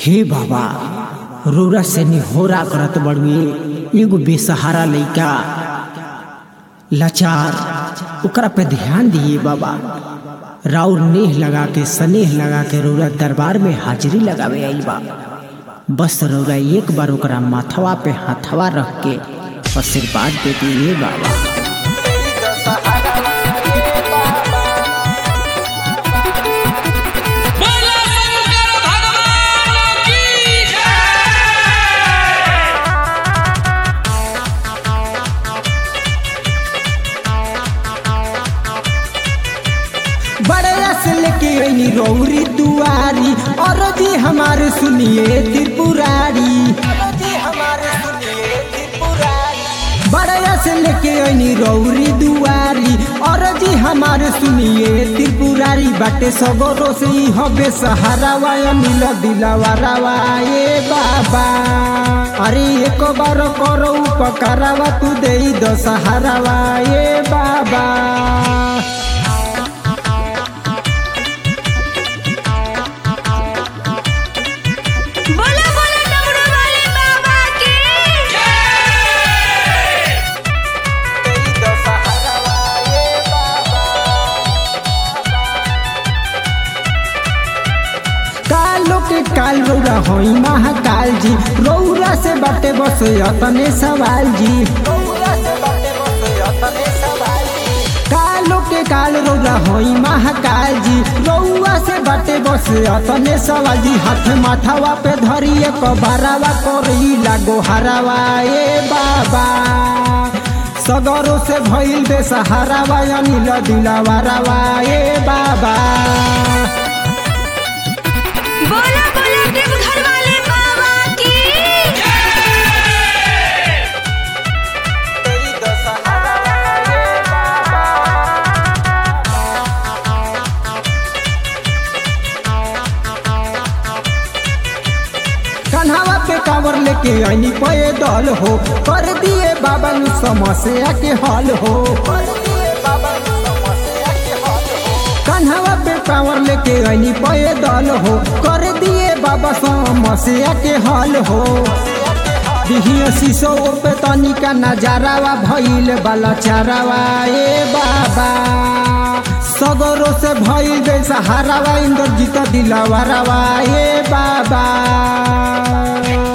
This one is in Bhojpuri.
हे बाबा रोरा से निहोरा करत बड़ुए एगो बेसहारा लइका लाचार ओकरा पे ध्यान दिए बाबा राउर नेह लगा के स्नेह लगा के रौरा दरबार में हाजिरी लगावे आई बा बस रौरा एक बार ओकरा माथवा पे हाथवा रख के आशीर्वाद दे दिए बाबा बोला शंकर भगवान की जय बड़े से लेके आई रौरी दुआरी और जी हमारे सुनिए त्रिपुरारी बड़े से लेके आई रौरी दुआरी और जी हमारे सुनिए त्रिपुरारी बाटे सगरो से ही हबे सहारा वाया नील दिलावा रावा ए बाबा अरे एक बार करो उपकारावा तू दे दो सहारावा ए बाबा बोला बोला डमरू वाले बाबा की कालो के काल रौरा होई महाकाल जी रौरा से बाटे बस अतने सवाल जी कालो के काल रौरा होई महाकाल जी रौआ से बाटे बस अतने सवाल जी हाथ माथावा पे धरिए कबारावा करई लागो हरावा ए बाबा सगरो से भइल बे सहारावा अनिल दिलावा रावा ए बाबा बोला बोला देवघर वाले बाबा की कन्हावा पे कांवर लेके आईनी पे दल हो कर दिए बाबा नु समस्या के हल हो कन्हावा पे कांवर लेके आईनी पे दल हो कर दिए बाबा समस्या के हल हो दिहिया शीशो पे तनिका नजारावा भइल बाला चारावा ए बाबा सगरो से भइल बे सहारावा इंद्रजीत दिलावा रावा ए बाबा